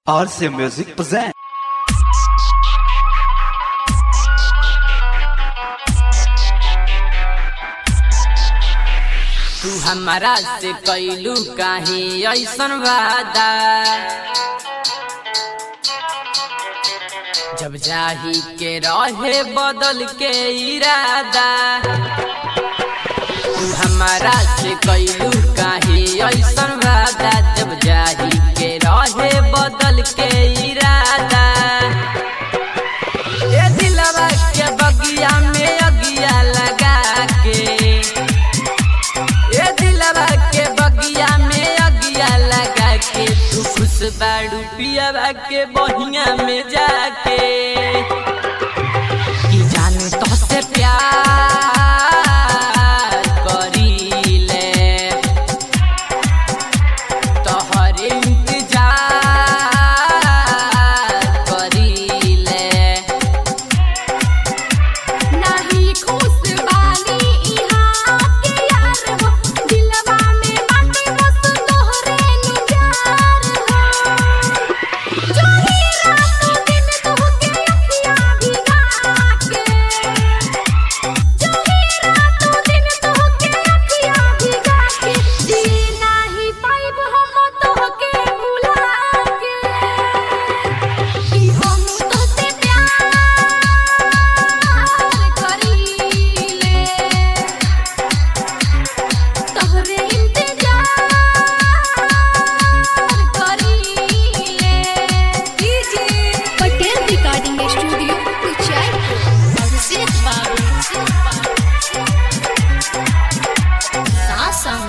RC Music present. तू हमारा से कैलू काहे ऐसन वादा जब जाही के रहे बदल के इरादा तू हमारा से कैलू काहे ऐसन वादा जब जाही के रहे बदल के इरादा ए दिलवा के बगिया में अगिया लगा के ए दिलवा के बगिया में अगिया लगा के तू खुश बाड़ू पियावा के बहिया में जाके कि जानू तो से प्यार करीले तोहर इंतजार करीले नाही खुश बानी इहाँ के यार हो दिलवा में बाटे बस तोहरे नु प्यार हो जो ही रातों दिन तोहके अखियाँ भिगा के जो ही रातों दिन तोहके अखियाँ भिगा के जी नाही पाइब हम तोहके भुला के कि हम तोहसे प्यार करीले तोहरे इंतजार करीले DJ Patel recording studio Kuchaypur Abhishek बाबू सासम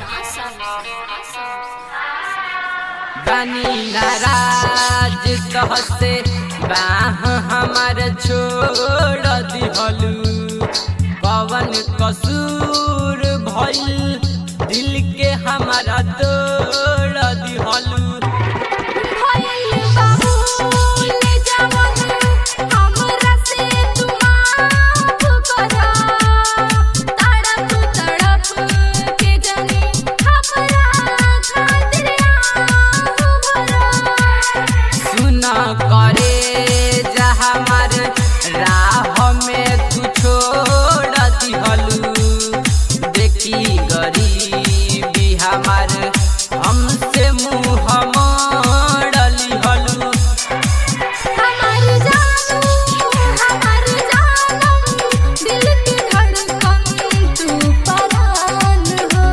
बनी नाराज कहते बाह हमार छोड़ दिहलू पवन कसूर भइल दिल के हमारा तोड़ दिहलू भइल बाबू ले जावन हमरा से तू माफ करा तड़प तड़प के जाने हमरा खातिर आह भरा सुन करे जा हमार राह में तू छोड़ दिहलू देखी गरीबी हमार हमसे मुँह मोड़ली हलू हमार जानू हमार जानम दिल की धड़कन तू परान हो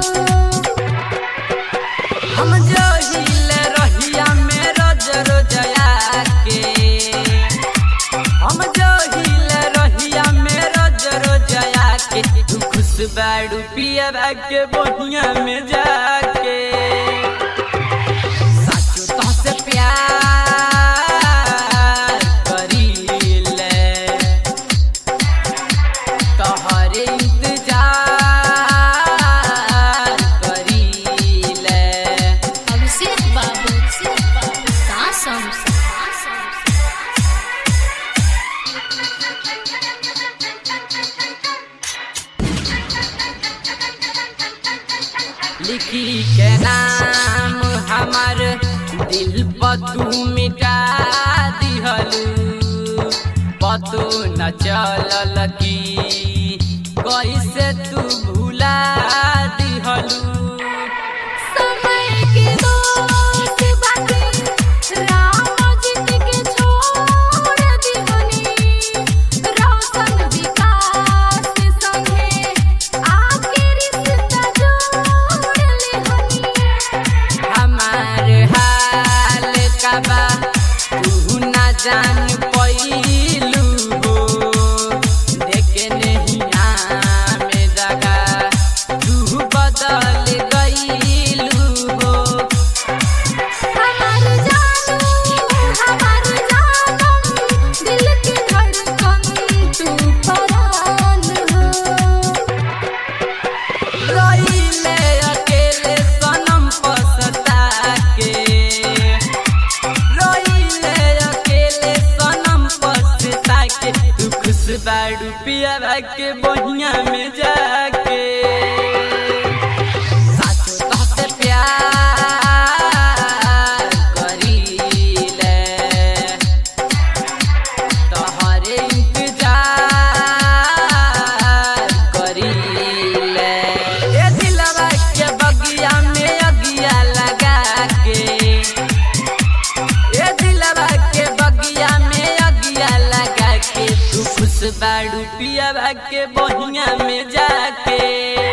हम जो हिले रहिया में रोज रोजया के हम जो हिले रहिया में रोज रोजया के तू खुश बाड़ू पिया के बहिया में जाके साचो तो से प्यार करीले तोहरे इंतजार करीले अभिषेक बाबू सासम लिखी के नाम हमार दिल पर तू मिटा दिहलू पतो न चलल की कैसे तू भुला दिहलू समय के दोस्त बाटे राम जीत के छोड़ दीवनी रोशन विकास संगे आके रिश्ता जोड़ लेहनी हमार हाल का बा तू ना जान पैलू हो देखे नहीं में दगा तू बदल गईलू हो हमार जानू हमार जानम दिल की धड़कन तू परान हो रोइले अकेले सनम पसता के रोइले अकेले सनम पसता के तू खुश बाड़ू पिया के बहिया में जाके साचो तोहसे प्यार करीले बाड़ू पिया के बहिया में जाके